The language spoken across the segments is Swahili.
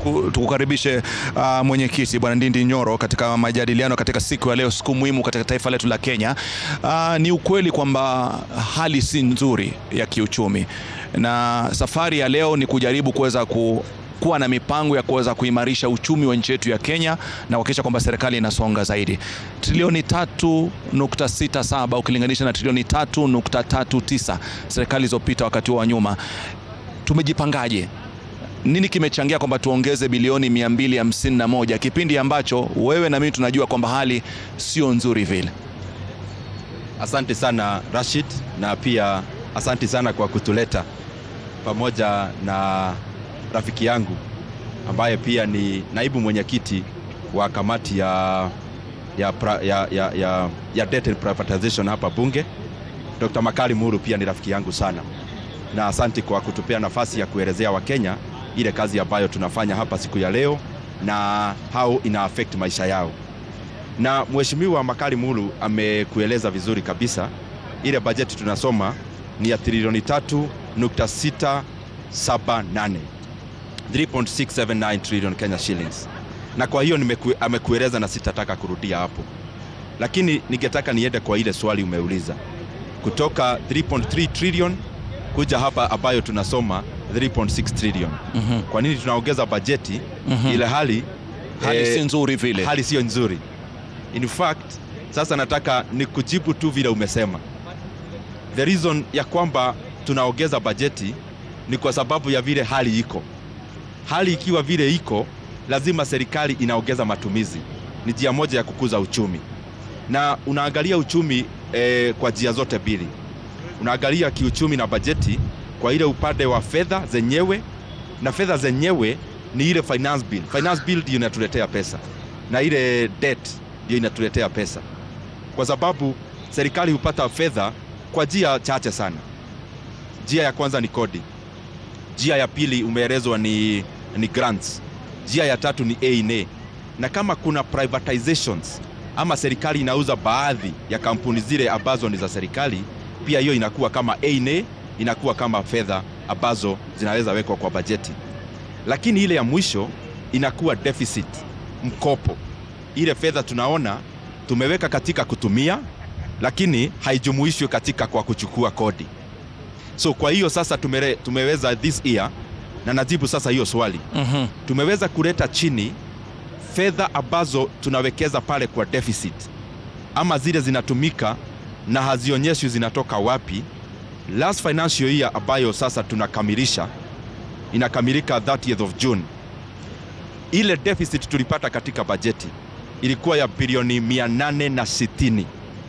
tuku- tukukaribishe uh, mwenyekiti Bwana Ndindi Nyoro katika majadiliano katika siku ya leo, siku muhimu katika taifa letu la Kenya. Uh, ni ukweli kwamba hali si nzuri ya kiuchumi, na safari ya leo ni kujaribu kuweza ku kuwa na mipango ya kuweza kuimarisha uchumi wa nchi yetu ya Kenya na kuhakikisha kwamba serikali inasonga zaidi. Trilioni 3.67 ukilinganisha na trilioni 3.39 serikali zilizopita wakati huo wa nyuma. Tumejipangaje? Nini kimechangia kwamba tuongeze bilioni 251 kipindi ambacho wewe na mimi tunajua kwamba hali sio nzuri vile? Asante sana Rashid, na pia asante sana kwa kutuleta pamoja na rafiki yangu ambaye pia ni naibu mwenyekiti wa kamati ya, ya, pra, ya, ya, ya, ya debt and privatization hapa bunge. Dr. Makali Muru pia ni rafiki yangu sana, na asante kwa kutupea nafasi ya kuelezea Wakenya ile kazi ambayo tunafanya hapa siku ya leo na how ina affect maisha yao na Mheshimiwa Makali Mulu amekueleza vizuri kabisa. Ile bajeti tunasoma ni ya trilioni 3.678 3.679 trillion Kenya shillings, na kwa hiyo nimeku, amekueleza na sitataka kurudia hapo, lakini ningetaka niende kwa ile swali umeuliza kutoka 3.3 trillion kuja hapa ambayo tunasoma 3.6 trillion. Mhm. Kwa nini tunaongeza bajeti Mhm. ile hali Hali eh, si nzuri vile. hali sio nzuri. In fact, sasa nataka ni kujibu tu vile umesema. The reason ya kwamba tunaongeza bajeti ni kwa sababu ya vile hali iko. Hali ikiwa vile iko, lazima serikali inaongeza matumizi. Ni njia moja ya kukuza uchumi, na unaangalia uchumi eh, kwa njia zote mbili. Unaangalia kiuchumi na bajeti kwa ile upande wa fedha zenyewe, na fedha zenyewe ni ile finance bill. Finance bill ndio inatuletea pesa na ile debt ndio inatuletea pesa, kwa sababu serikali hupata fedha kwa njia chache sana. Njia ya kwanza ni kodi, njia ya pili umeelezwa ni, ni grants, njia ya tatu ni A&A, na kama kuna privatizations ama serikali inauza baadhi ya kampuni zile ambazo ni za serikali, pia hiyo inakuwa kama A&A, inakuwa kama fedha ambazo zinaweza wekwa kwa bajeti lakini ile ya mwisho inakuwa deficit, mkopo. Ile fedha tunaona tumeweka katika kutumia, lakini haijumuishwi katika kwa kuchukua kodi. So kwa hiyo sasa tumere, tumeweza this year, na najibu sasa hiyo swali, Mhm. tumeweza kuleta chini fedha ambazo tunawekeza pale kwa deficit, ama zile zinatumika na hazionyeshwi zinatoka wapi. Last financial year ambayo sasa tunakamilisha inakamilika 30th of June. Ile deficit tulipata katika bajeti ilikuwa ya bilioni 860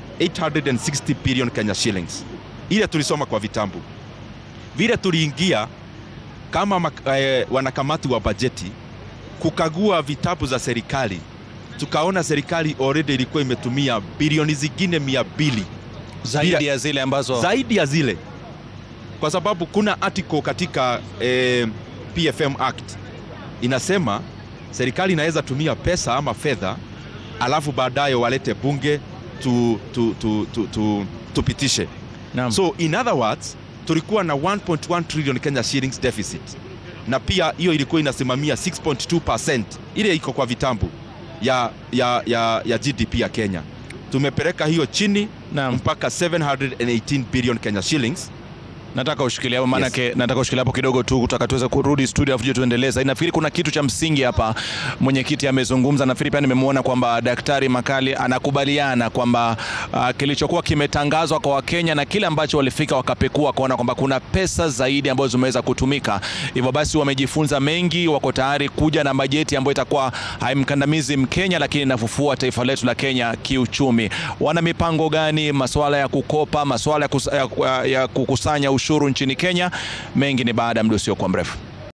860 billion Kenya shillings. Ile tulisoma kwa vitambu. Vile tuliingia kama mak- eh, wanakamati wa bajeti kukagua vitabu za serikali, tukaona serikali already ilikuwa imetumia bilioni zingine mia mbili Zaidi Bila- ya zile ambazo zaidi ya zile, kwa sababu kuna article katika eh, PFM Act inasema serikali inaweza tumia pesa ama fedha, alafu baadaye walete bunge tu, tu, tu, tu, tu, tupitishe. Naam. So in other words, tulikuwa na 1.1 trillion Kenya shillings deficit, na pia hiyo ilikuwa inasimamia 6.2% ile iko kwa vitambu ya, ya, ya, ya GDP ya Kenya. Tumepeleka hiyo chini Naam. mpaka 718 billion Kenya shillings. Nataka ushikilie hapo maanake, nataka ushikilie hapo kidogo tu, kutaka tuweze kurudi studio afu tuendeleza. Nafikiri kuna kitu cha msingi hapa, mwenyekiti amezungumza. Nafikiri pia nimemwona kwamba Daktari Makali anakubaliana kwamba uh, kilichokuwa kimetangazwa kwa Wakenya na kile ambacho walifika wakapekua wakaona kwamba kuna pesa zaidi ambazo zimeweza kutumika. Hivyo basi wamejifunza mengi, wako tayari kuja na bajeti ambayo itakuwa haimkandamizi Mkenya, lakini inafufua taifa letu la Kenya kiuchumi. Wana mipango gani? Masuala ya kukopa, masuala ya, kus, ya, ya kukusanya ushuru nchini Kenya, mengi ni baada ya muda usiokuwa mrefu.